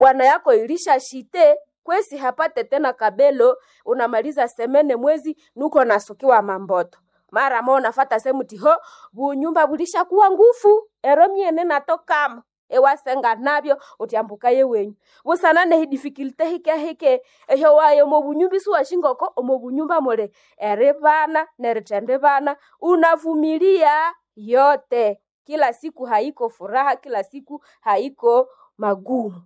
bwana yako ilisha shite kwesi hapate tena kabelo unamaliza semene mwezi nuko nasukiwa mamboto mara mo nafata semuti ho bunyumba bulishakuwa ngufu ero myene natokamo ewasenga nabyo utyambuka ye wenyu busanane hidifikilte hike hike ehyo wayo omo bunyumba isuwashingoko omo bunyumba mule eri bana neritende bana unavumilia yote kila siku haiko furaha kila siku haiko magumu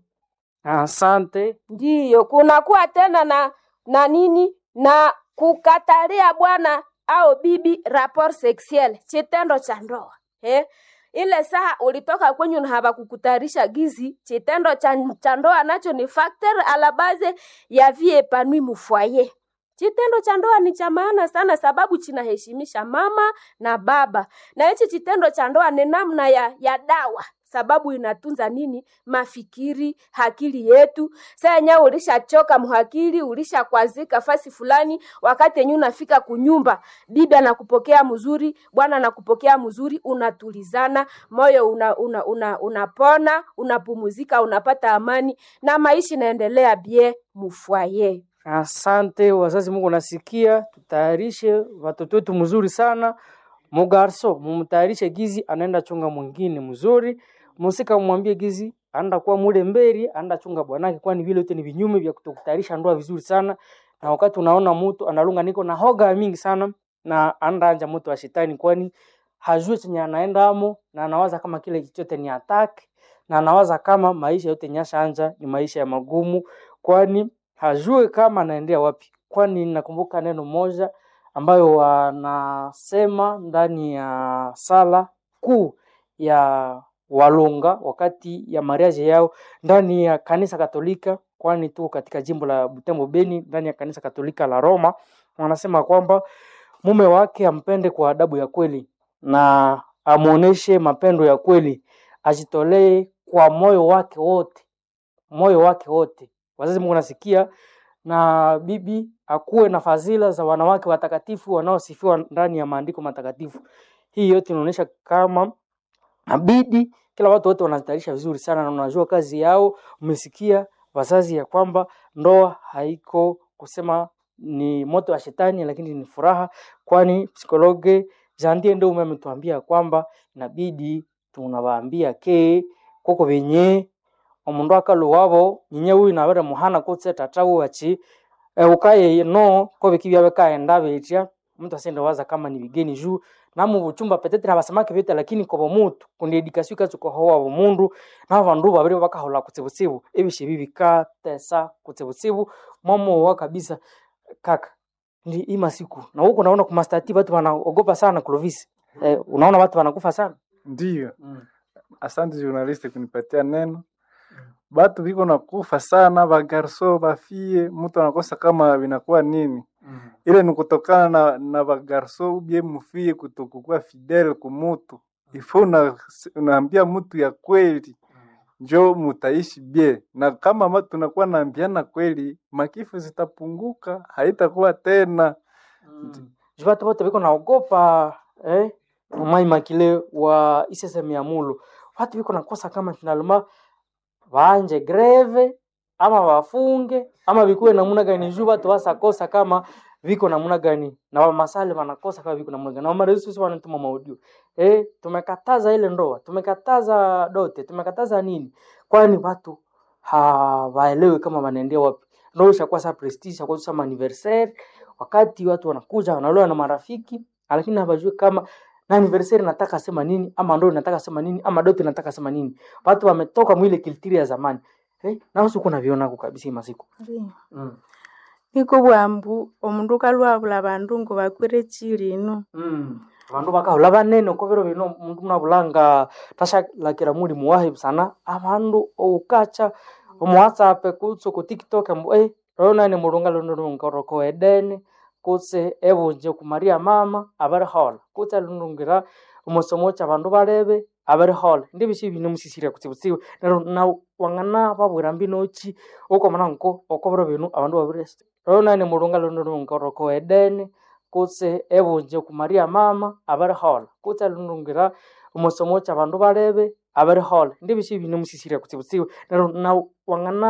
Asante. ndiyo kunakuwa tena na na nini na kukatalia bwana au bibi rapport sexuel chitendo cha ndoa eh? ile saa ulitoka kwenyu na hawakukutayarisha gizi chitendo cha cha ndoa nacho ni factor a la base ya vie epanui mufwaye Chitendo cha ndoa ni cha maana sana, sababu chinaheshimisha mama na baba, na hichi chitendo cha ndoa ni namna ya, ya dawa sababu inatunza nini mafikiri akili yetu saa yenyewe ulishachoka mhakili ulishakwazika fasi fulani wakati yenyewe unafika kunyumba bibi anakupokea mzuri bwana anakupokea mzuri unatulizana moyo una, una, una, unapona unapumuzika unapata amani na maisha inaendelea bie mufwaye Asante wazazi, Mungu nasikia, tutayarishe watoto wetu mzuri sana. Mugarso mumtayarishe gizi, anaenda chunga mwingine mzuri. Musika mwambie gizi anaenda kuwa mule mberi, anaenda chunga bwanake, kwani vile yote ni vinyume vya kutokutayarisha ndoa vizuri sana. Na wakati unaona mtu analunga niko na hoga mingi sana na anaenda anja mtu wa shetani, kwani hajui chenye anaenda amo na anawaza kama kile chote ni attack na anawaza kama maisha yote nyasha anja ni maisha ya magumu, kwani hajue kama anaendea wapi. Kwani nakumbuka neno moja ambayo wanasema ndani ya sala kuu ya Walunga wakati ya mariaje yao ndani ya kanisa Katolika, kwani tuko katika jimbo la Butembo Beni, ndani ya kanisa Katolika la Roma, wanasema kwamba mume wake ampende kwa adabu ya kweli na amuoneshe mapendo ya kweli, ajitolee kwa moyo wake wote, moyo wake wote. Wazazi, Mungu nasikia na bibi akuwe na fadhila za wanawake watakatifu wanaosifiwa ndani ya maandiko matakatifu. Hii yote inaonyesha kama nabidi kila watu wote wanazitayarisha vizuri sana na unajua kazi yao. Umesikia wazazi ya kwamba ndoa haiko kusema ni moto wa shetani, lakini ni furaha, kwani psikologe Jandie ndio ametuambia kwamba inabidi tunawaambia ke koko venye omundu akaluwavo nyinye uyu navere muhana kutse tata wachi e, ukaye no ko bikibya bikaenda betya mtu asende waza kama ni bigeni juu namu buchumba petetre abasamake bete lakini kobo mutu kundi edikasio katsuko howa bomundu na bandu babiri bakahola kutsibutsibu ebishe bibi katesa kutsibutsibu momo wa kabisa kaka ndi ima siku na huko naona kumastati watu wanaogopa sana Clovis eh, unaona watu wanakufa sana Ndiyo, mm. asante journaliste kunipatia neno. Batu biko nakufa sana, bagarso bafie, mtu anakosa kama vinakuwa nini. Mm. Ile ni kutokana na, na bagarso ubie mufie kutokukuwa fidele kumutu. Ifo una, unaambia mtu ya kweli njo mutaishi bie, na kama ma tunakuwa naambiana kweli, makifu zitapunguka, haitakuwa tena. Mm. Juu watu wote biko naogopa eh, Mai Makile wa iseseme ya mulu watu biko nakosa kama finalema waanje greve ama wafunge ama bikuwe namuna gani juu watu wasakosa kama viko namuna gani na wamasale wanakosa kama viko namuna gani na wamaresu sisi wanatuma maudio eh, tumekataza ile ndoa tumekataza dote tumekataza nini kwani watu hawaelewi kama wanaendea wapi ndio ishakuwa sa prestige ishakuwa sa anniversaire wakati watu wanakuja wanaloa na marafiki lakini hawajui kama na anniversary nataka sema nini ama ndo nataka sema nini ama dote nataka sema nini watu wametoka mwile kiltiri ya zamani eh, na usi kuna viona ko kabisa hii masiku mm. niko bwambu omundu kalwabula bandu ngo bakwire chilino mm. bandu bakahula banene uko biro bino mundu munabulanga tashalakira muli muwahi sana abandu oukacha omu whatsapp kutse ku tiktok mbu eh ronani mulunga lunurungaroko edene kutse ebunje kumaria mama abari hola kutse lunungira omusomo cha bandu barebe abari hola ndi bishi bine musisiria kutsibutsibu nero na wangana babwira mbinochi uko mananko uko biro bino abandu babire ronani mulunga lunurungaroko edene kutse ebunje kumaria mama abari hola kutse lunungira omusomo cha bandu barebe abari hola ndi bishi bine musisiria kutsibutsibu nero na wangana